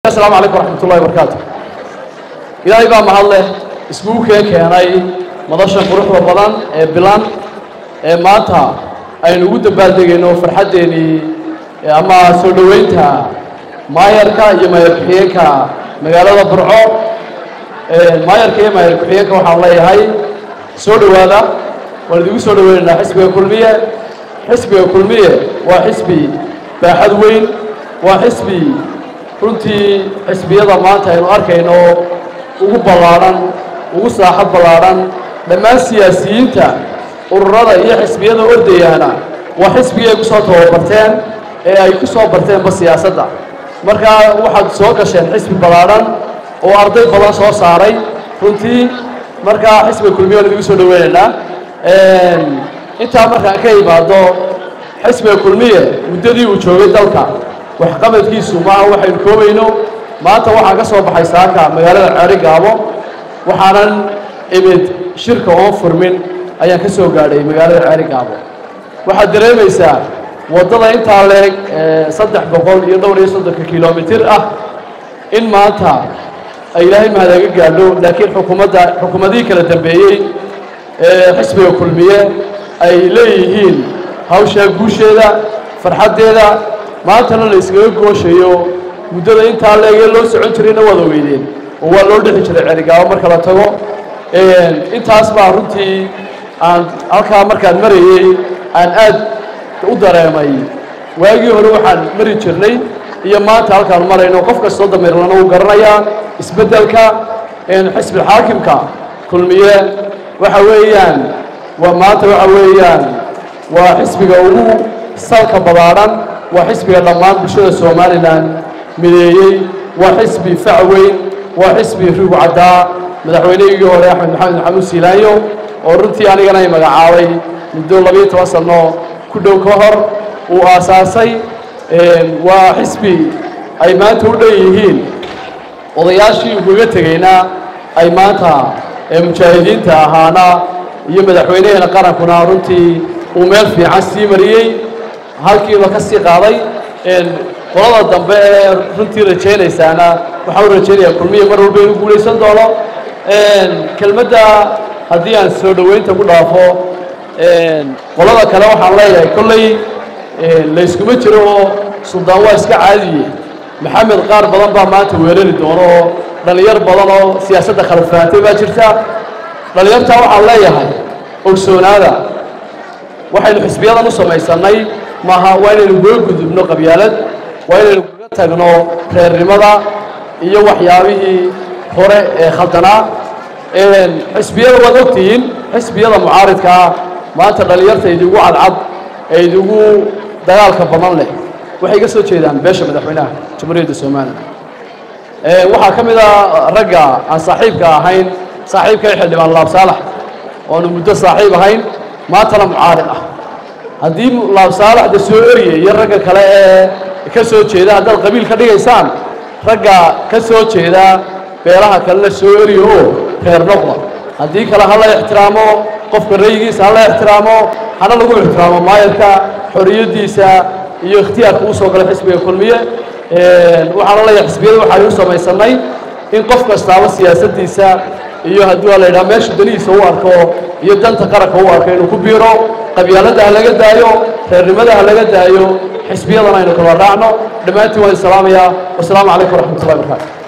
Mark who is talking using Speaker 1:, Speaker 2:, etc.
Speaker 1: asalaamu calaykum waraxmat ullahi barakaatu ilaahay baa mahad leh isbuukeen keenay madasha quruxda badan ee bilan ee maanta aynu ugu dabaaldegayno farxaddeenii ama soo dhoweynta maayarka iyo maayar ku-xigeenka magaalada burco maayarka iyo maayar ku-xigeenka waxaan leeyahay soo dhowaada waan idigu soo dhoweynaynaa xisbiga kulmiye xisbiga kulmiye waa xisbi baaxad weyn waa xisbi runtii xisbiyada maanta aynu arkayno ugu ballaadhan ugu saaxad ballaadhan dhammaan siyaasiyiinta ururada iyo xisbiyada ordayaana waa xisbigii ay ku soo tababarteen ee ay ku soo barteenba siyaasadda markaa waxaad soo gasheen xisbi ballaadhan oo arday badan soo saaray runtii markaa xisbiga kulmiye waan idigu soo dhoweynaynaa intaa markaan ka imaado xisbiga kulmiye muddadii uu joogay dalka waxqabadkiisu maaha waxaynu koobayno maanta waxaan ka soo baxay saaka magaalada ceeri gaabo waxaanan imid shirka oon furmin ayaan ka soo gaadhay magaalada ceeri gaabo waxaad dareemaysaa waddada intaa leeg saddex boqol iyo dhowr iyo soddonka kilomitir ah in maanta ay ilaahay mahadaga gaadho laakiin xukuumadda xukuumadihii kala dambeeyey ee xisbiga kulmiye ay leeyihiin hawshaa guusheeda farxaddeeda maantana la iskaga gooshayo muddada intaa leegee loo socon jirayna waad ogeydeen oo waa loo dhexi jiray cerigaabo marka la tago intaas baa runtii aan halkaa markaan marayey aan aad u dareemay waagii hore waxaan mari jirnay iyo maanta halkaan marayno qof kastoo dameerlana uu garanayaa isbeddelka xisbilxaakimka kulmiye waxa weeyaan waa maanta waxa weeyaan waa xisbiga ugu salka ballaadhan waa xisbiga dhammaan bulshada somalilan mideeyey waa xisbi fac weyn waa xisbi rigu caddaa madaxweynehigii hore axmed maxamed maxamuud siilaanyo oo runtii anigana ay magacaabay muddo labiyo toban sanno ku dhow ka hor uu aasaasay waa xisbi ay maanta u dhan yihiin odayaashii ugaga tegeyna ay maanta mujaahidiinta ahaana iyo madaxweynaheena qarankuna runtii uu meel fiican sii mariyey halkiiba ka sii qaaday qolada dambe ee runtii rajaynaysaana waxaa u rajaynayaa kulmiya mar walba inuu guulaysan doono kelmadda haddii aan soo dhoweynta ku dhaafo qolada kale waxaan leeyahay kolley layskuma jiro oo suldaan waa iska caadiye maxamed qaar badan baa maanta weerari doono oo dhallinyar badan oo siyaasadda khalafaatay baa jirta dhallinyartaa waxaan leeyahay ogsoonaada waxaynu xisbiyadan u samaysannay maaha waa inaynu uga gudubno qabyaalad waa inaynu kaga tagno reernimada iyo waxyaabihii hore ee khaldanaa xisbiyada waad ogtihiin xisbiyada mucaaridkaa maanta dhallinyarta idigu cadcad ee idigu dagaalka badan leh waxay ka soo jeedaan beesha madaxweynaha jamhuuriyadda somalilan waxaa ka mid a ragga aan saaxiibka ahayn saaxiibkay xildhibaan laab saalax oonu muddo saaxiib ahayn maantana mucaarid ah haddii laab saalaxda soo eriyay iyo ragga kale ee ka soo jeeda haddaad qabiil ka dhigaysaan ragga ka soo jeeda beelaha kalena soo eriyo oo reer noqda haddii kale ha la ixtiraamo qofka rayigiisa ha la ixtiraamo hana lagu ixtiraamo maayarka xorriyaddiisa iyo ikhtiyaarka uu soo galay xisbiga kulmiye waxaana leeyahay xisbiyada waxaan u samaysannay in qof kastaaba siyaasaddiisa iyo haddii waa la yidhaha meeshu danihiisa u arko iyo danta qaranka u arko inuu ku biiro qabyaaladda ha laga daayo reernimada ha laga daayo xisbiyadana aynu kala raacno dhammaantiin waan isalaamayaa wasalaamu calaykum waraxmat ullahi barakaatu